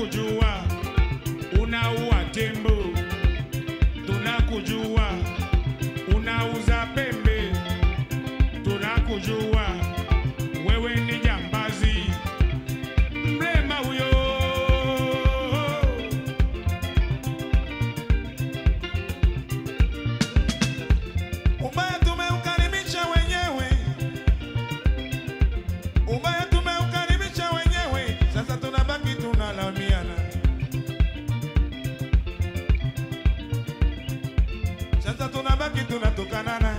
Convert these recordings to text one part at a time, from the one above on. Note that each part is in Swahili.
tunakujua unaua tembo, tunakujua unauza pembe, tunakujua wewe ni jambazi, mrema huyo. Ubaya tumeukaribisha wenyewe, ubaya tumeukaribisha wenyewe, sasa tunabaki tunalaumiana. Sasa tunabaki tunatukanana.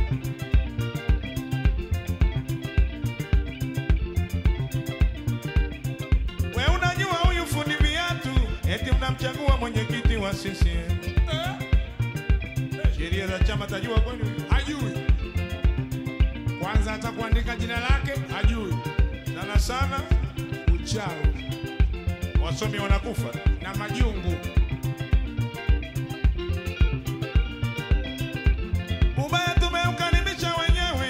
We unajua huyu fundi viatu, eti mnamchagua mwenyekiti wa CCM. Sheria za chama tajua kwani huyu? Hajui kwanza, hata kuandika jina lake hajui. sana sana Uchawi wasomi wanakufa. na majungu. Ubaya tumeukaribisha wenyewe.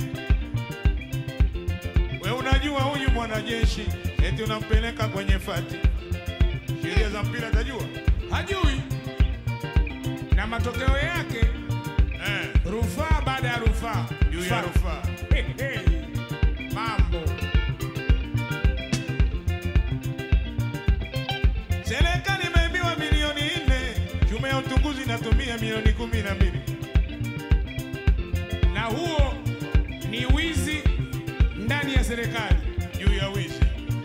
We unajua huyu mwanajeshi eti unampeleka kwenye fati, sheria za mpira tajua hajui na matokeo yake eh, rufaa baada ya rufaa juu ya Fa- rufaa. Hey, hey. mambo Serikali imeibiwa milioni nne, tume ya utunguzi inatumia milioni kumi na mbili. na huo ni wizi ndani ya serikali. juu ya wizi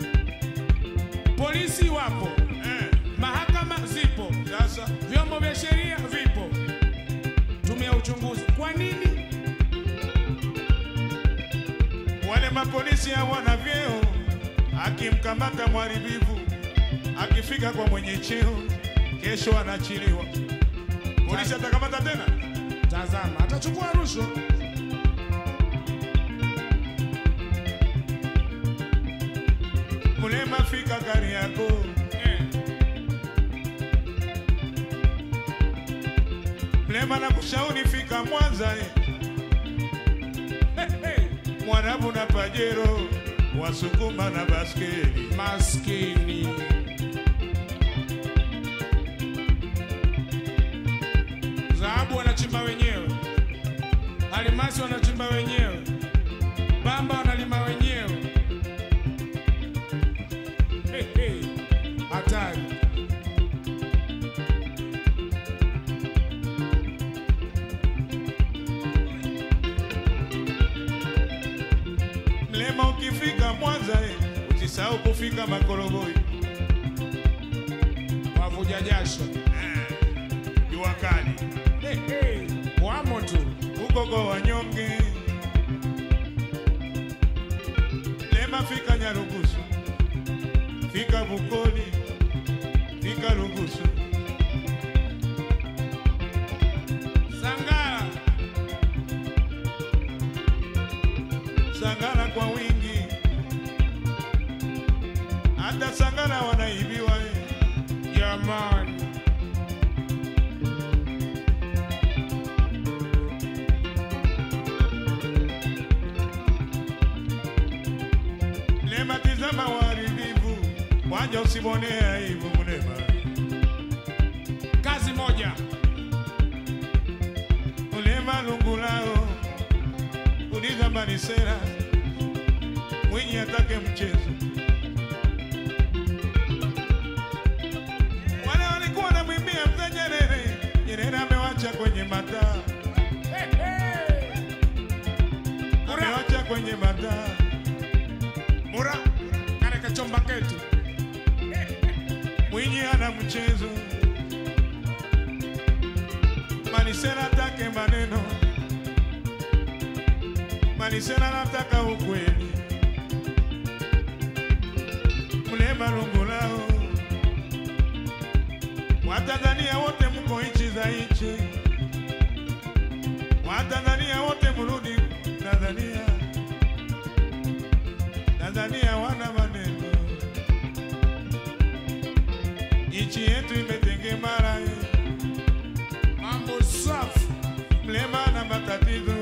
Polisi wapo, eh. mahakama zipo, Sasa vyombo vya sheria vipo, tume ya uchunguzi. Kwa nini wale mapolisi hawana vyeo, akimkamata mharibifu akifika kwa mwenye cheo, kesho anaachiliwa. Polisi atakamata tena? Tazama, atachukua rushwa. Mlema fika gari yako, Eh, mlema na kushauri fika Mwanza, eh. hey, hey. Mwarabu na Pajero, Wasukuma na baskeli. Maskini dhahabu wanachimba wenyewe, almasi wanachimba wenyewe, bamba wanalima wenyewe. Hey, hey. Hatari. Mlema ukifika Mwanza, eh, usisahau kufika Makorogoi. wavuja jasho Jua kali hey, hey. wamo tu huko kwa wanyonge. Lema fika Nyarugusu, fika Bukoli, fika Rugusu, Sangara Sangara kwa wingi, hata Sangara wanaibiwa eh. jamani, Lema tizama waharibifu, wanja usimwonee aibu Mlema. kazi moja Mlema lungu lao, uliza Manisera, Mwinyi atake mchezo. Wale walikuwa wanamwimbia mzee Nyerere, Nyerere amewacha kwenye mataa, hey, hey. amewacha kwenye mataa. mura kale kachomba ketu Mwinyi ana mchezo, Manisera atake maneno, Manisera anataka ukweli. Mlema lungu lao, Watanzania wote mko nchi za nchi, Watanzania wote mrudi Tanzania, Tanzania wana maneno nchi yetu imetengemara, mambo safi mlema na matatizo